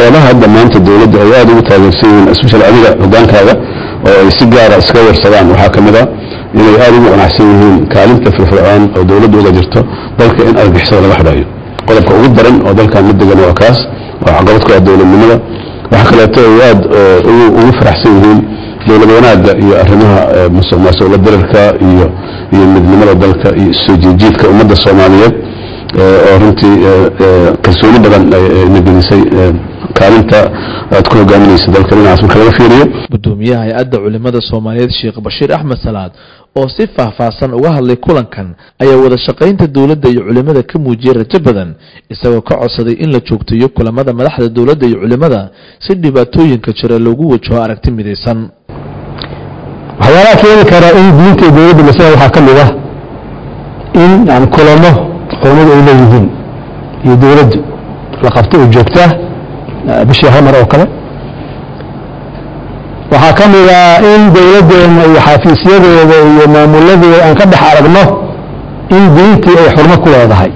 waxyaabaha hadda maanta dowladda ay aada ugu taageersan yihiin especially adiga hogaankaaga oo ay si gaara iska warsadaan waxaa ka mid a inay aada ugu qanacsan yihiin kaalinta firfircoon oo dowladda uga jirto dalka in argixisada laga xidhayo qodobka ugu daran oo dalkan mid degan waa kaas waa caqabad ku ah dowladnimada waxa kaleeto ay aada ugu faraxsan yihiin dowlad wanaagga iyo arrimaha musuq maasuqla dirarka iyo iyo midnimada dalka iyo soo jiijiidka ummadda soomaaliyeed oo runtii kalsooni badan na gelisay kaalinta aad ku hogaaminaysa dalka dhinacaas marka laga fiiriyo gudoomiyaha hay-adda culimada soomaaliyeed sheekh bashiir axmed salaad oo si faahfaahsan uga hadlay kulankan ayaa wada shaqaynta dowladda iyo culimada ka muujiyey rajo badan isagoo ka codsaday in la joogteeyo kulamada madaxda dowladda iyo culimada si dhibaatooyinka jira loogu wajaho aragti midaysan waxyaalaha keeni kara in diinta iyo dowladda masala waxaa ka mid ah in yani kulamo culamadu ay leeyihiin iyo dowladdu la qabto oo joogtaa bishii hal mar oo kale waxaa ka mid ah in dowladdeena iyo xafiisyadeeda iyo maamuladeeda aan ka dhex aragno in diintii ay xurmo ku leedahay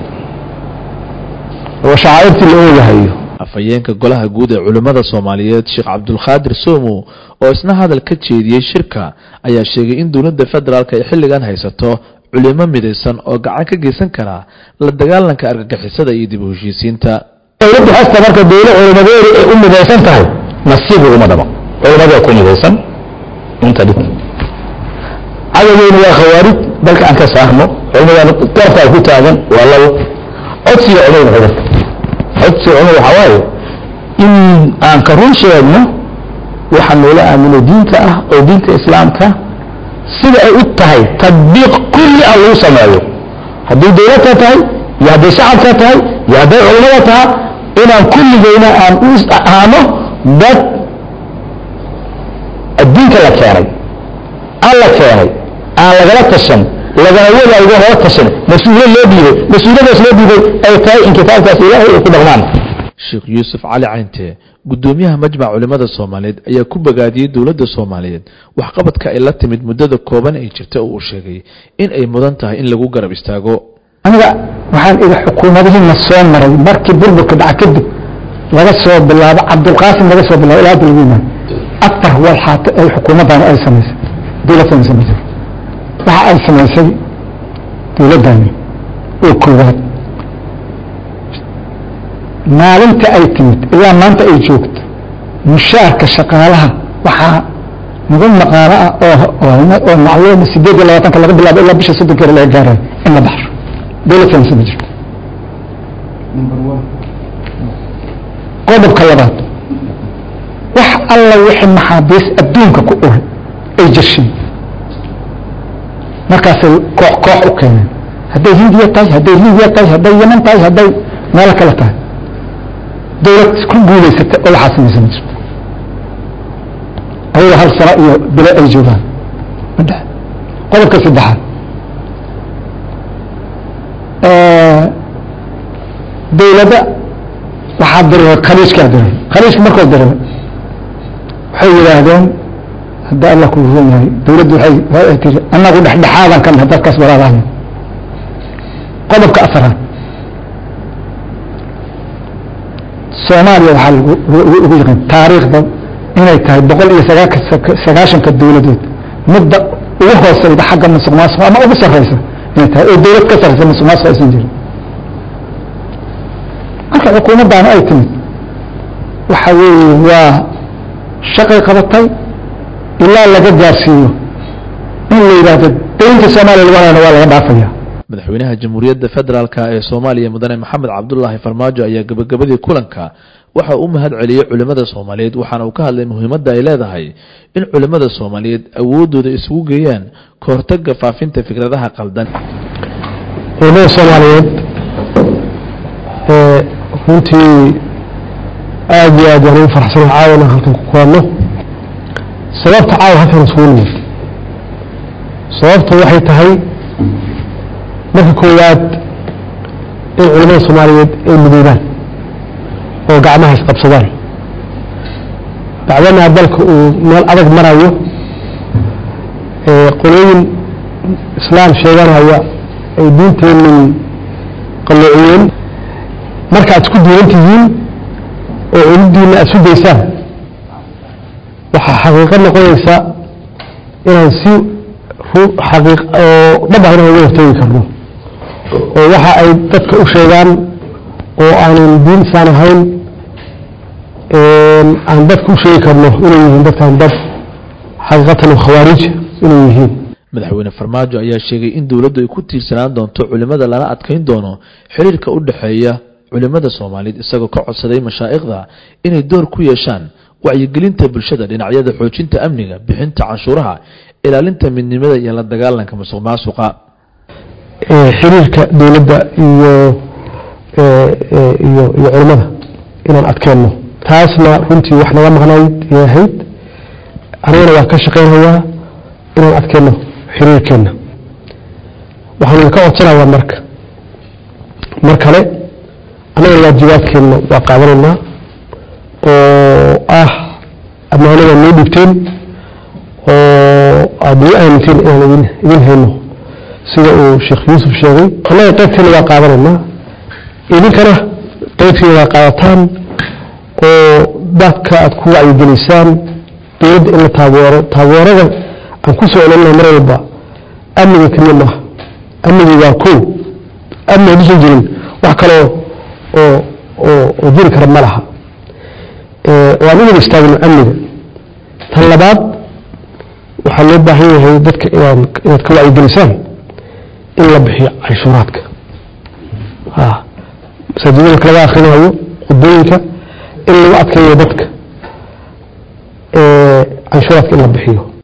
oo shacaa'irtii la oogahayo afhayeenka golaha guud ee culimmada soomaaliyeed sheekh cabdulqaadir soomo oo isna hadal ka jeediyey shirka ayaa sheegay in dowladda federaalk ay xilligan haysato culimo midaysan oo gacan ka geysan kara la dagaalanka argagixisada iyo dib u heshiisiinta dowladdu hasta marka dowla culimadeedu ay u midaysan tahay nasiib uguma dhabo culimadaa ku midaysan inta dhib cadaweynu waa khawaarij dalka aan ka saarno culimadaan gartaa ku taagan waa labo codsiga culimada xidata codsiga culimada waxaa waaye in aan ka run sheegno waxa noola aamino diinta ah oo diinta islaamka sida ay u tahay tadbiiq kulli ah lagu sameeyo haddii dowladka tahay iyo hadday shacabka tahay iyo hadday culimada tahay inaan kulligeyna aan u ahaano dad addiinka la keenay aan la keenay aan lagala tashan lagana wadaago lala tashan mas-uuliyad loo dhiibay mas-uuliyadaas loo dhiibay ay tahay in kitaabkaas ilaahay ay ku dhaqmaan sheekh yuusuf cali caynte gudoomiyaha majmac culimada soomaaliyeed ayaa ku bogaadiyey dowladda soomaaliyeed waxqabadka ay la timid muddada kooban ay jirta oo uu sheegay in ay mudan tahay in lagu garab istaago aniga waxaan idhi xukuumadihiina soo maray markii burburka dhaca kadib laga soo bilaabo cabdulqaasim laga soo bilaabo ilaa hadda lagu yimaado afar walxaato ay xukuumaddan ay samaysay dowladdan samaysay waxa ay samaysay dowladdani oo koowaad maalinta ay timid ilaa maanta ay joogto mushaarka shaqaalaha waxaa nagu maqaano ah oo macluuma sideed iyo labaatanka laga bilaabo ilaa bisha soddonkeeda laga gaarayo in la baxsho dowladkan sama jirto qodobka labaad wax alla wixii maxaabiis adduunka ku uray ay jirsheen markaasay koox koox u keeneen hadday hindiya tahay hadday libiya tahay hadday yeman tahay hadday meelo kale tahay dowlad ku guulaysata oo waxaa samaysan ma jirto ayagoo hal sano iyo bilo ay joogaan madhe qodobka saddexaad dowladda waxaa diray khaliijkaa diray khaliijka markoo diray waxay yidhaahdeen hadda alla ku run yahay dowladdu waay waay tiri annagu dhexdhexaadan kan dadkaas walaalahay qodobka afaraad soomaaliya waxaa ugu yaqaan taariikhda inay tahay boqol iyo sagaashanka dowladood midda ugu hooseyda xagga musuq maasuq ama ugu sarreysa inay tahay oo dowlad ka sarreysa musuq maasuq aysan jirin marka xukuumaddaana ay timid waxa weeye waa shaqay qabatay ilaa laga gaarsiiyo in la yidhaahdo daynta soomaaliya lagu hayana waa laga dhaafaya madaxweynaha jamhuuriyadda federaalk ee soomaaliya mudane maxamed cabdulaahi farmaajo ayaa gabagabadii kulanka waxa uu mahad celiyey culimmada soomaaliyeed waxaana uu ka hadlay muhiimadda ay leedahay in culimmada soomaaliyeed awoodooda isugu geeyaan ka hortagga faafinta fikradaha qaldan culimada soomaaliyeed runtii aada iyo aad waan ugu faraxsana caawana halkan ku kulanno sababta caawa halkan isugu nimid sababta waxay tahay marka koowaad in culimada soomaaliyeed ay midoobaan oo gacmaha isqabsadaan bacdamaa dalka uu meel adag marayo qolooyin islaam sheeganaya ay diinteennan qalloociyeen markaad isku duuran tihiin oo culudiina aad sugaysaan waxaa xaqiiqo noqonaysa inaan si xaqiiq oo dhab ah inaan uga hortegi karno oo waxa ay dadka u sheegaan oo aanan diin isaan ahayn aan dadka u sheegi karno inay yihiin dadkan dad xaqiiqatan khawaarij inay yihiin madaxweyne farmaajo ayaa sheegay in dowladdu ay ku tiirsanaan doonto culimada lana adkeyn doono xiriirka u dhexeeya culimada soomaaliyeed isagoo ka codsaday mashaa'ikhda inay door ku yeeshaan wacyigelinta bulshada dhinacyada xoojinta amniga bixinta canshuuraha ilaalinta midnimada iyo la dagaalanka musuq maasuqa xiriirka dowladda iyo iyo iyo culimada inaan adkeenno taasna runtii wax naga maqnayd ay ahayd anigana waa ka shaqaynayaa inaan adkeenno xiriirkeenna waxaan idinka codsanayaa marka mar kale annaga waajibaadkeenna waa qaadanaynaa oo ah ammaanada noo dhigteen oo aada nagu aaminteen inaan idin idin hayno sida uu sheekh yuusuf sheegay annaga qaybteena waa qaadanaynaa idinkana qaybteena waa qaadataan oo dadka aada ku wacyigelisaan dowladda in la taageero taageerada aan ku soo celinna mar walba amniga keliya maaha amnigi waa kow amni hadduusan jirin wax kaloo oo oo oo jiri kara ma laha oo aan u wada istaagno amniga tan labaad waxaa loo baahan yahay dadka inaan inaad ka wacyigelisaan in la bixiyo canshuuraadka masaajidada marka laga akrinayo khudbooyinka in lagu adkeeyo dadka canshuuraadka in la bixiyo